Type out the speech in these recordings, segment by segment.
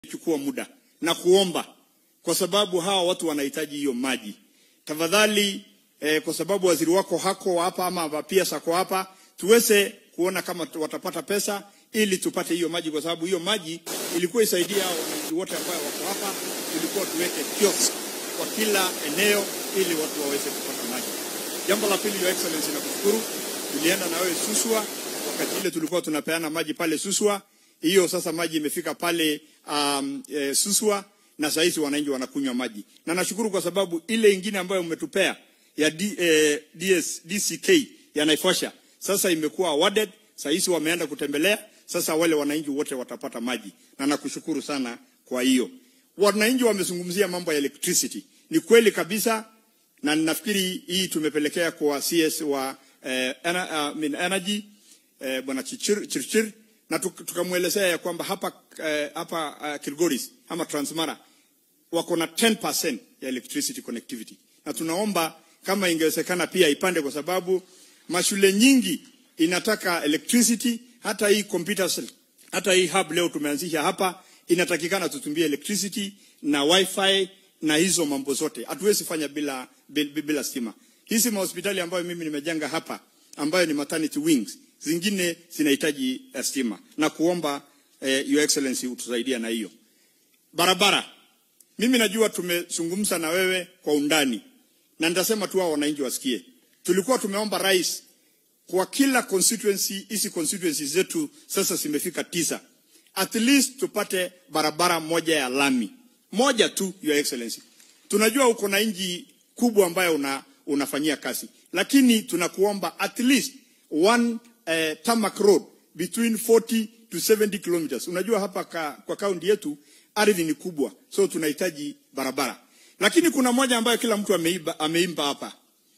chukua muda na kuomba, kwa sababu hawa watu wanahitaji hiyo maji. Tafadhali eh, kwa sababu waziri wako hako hapa ama pia sako hapa, tuweze kuona kama watapata pesa ili tupate hiyo maji, kwa sababu hiyo maji ilikuwa isaidia hao wananchi wote ambao wako hapa. Tulikuwa tuweke kiosk kwa kila eneo ili watu waweze kupata maji. Jambo la pili, Your Excellency, nakushukuru. Tulienda na wewe Suswa wakati ile tulikuwa tunapeana maji pale Suswa. Hiyo sasa maji imefika pale um, e, Suswa na saa hizi wananchi wanakunywa maji, na nashukuru kwa sababu ile ingine ambayo umetupea ya D, eh, DS, DCK ya Naivasha sasa imekuwa awarded. Saa hizi wameenda kutembelea, sasa wale wananchi wote watapata maji, na nakushukuru sana kwa hiyo. Wananchi wamezungumzia mambo ya electricity, ni kweli kabisa, na ninafikiri hii tumepelekea kwa CS wa eh, ener, uh, energy eh, bwana Chirchir, Chirchir na tukamwelezea ya kwamba hapa, eh, hapa uh, Kilgoris ama Transmara wako na 10% ya electricity connectivity, na tunaomba kama ingewezekana pia ipande, kwa sababu mashule nyingi inataka electricity. Hata hii computers, hata hii hub leo tumeanzisha hapa, inatakikana tutumie electricity na wifi na hizo mambo zote, hatuwezi fanya bila, bila, bila stima. Hizi mahospitali ambayo mimi nimejenga hapa ambayo ni maternity wings zingine zinahitaji uh, stima na kuomba uh, Your Excellency utusaidia na hiyo barabara. Mimi najua tumezungumza na wewe kwa undani, na nitasema tu hao wananchi wasikie. Tulikuwa tumeomba rais kwa kila constituency, hizi constituency zetu sasa zimefika tisa, at least tupate barabara moja ya lami moja tu, Your Excellency. Tunajua uko na nchi kubwa ambayo una, unafanyia kazi, lakini tunakuomba at least one uh, tarmac road between 40 to 70 kilometers. Unajua hapa ka, kwa kaunti yetu ardhi ni kubwa, so tunahitaji barabara, lakini kuna moja ambayo kila mtu ameimba, ameimba hapa,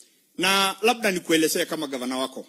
na labda nikuelezea kama gavana wako,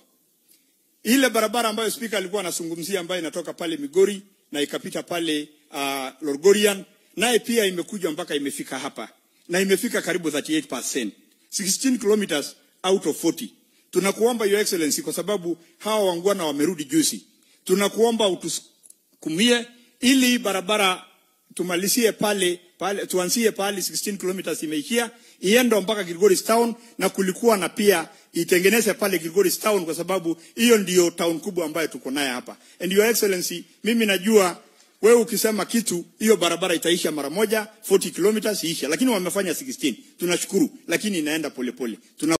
ile barabara ambayo spika alikuwa anazungumzia ambayo inatoka pale Migori na ikapita pale uh, Lorgorian, naye pia imekuja mpaka imefika hapa na imefika karibu 38%, 16 kilometers out of 40 Tunakuomba Your Excellency, kwa sababu hawa wangwana wamerudi juzi, tunakuomba utusukumie ili barabara tumalizie pale, pale tuanzie pale 16 kilometers imeishia iende mpaka Kilgoris town, na kulikuwa na pia itengeneze pale Kilgoris town, kwa sababu hiyo ndiyo town kubwa ambayo tuko naye hapa. And Your Excellency, mimi najua wewe ukisema kitu hiyo barabara itaisha mara moja 40 kilometers iisha, lakini wamefanya 16. Tunashukuru, lakini inaenda polepole pole. Tuna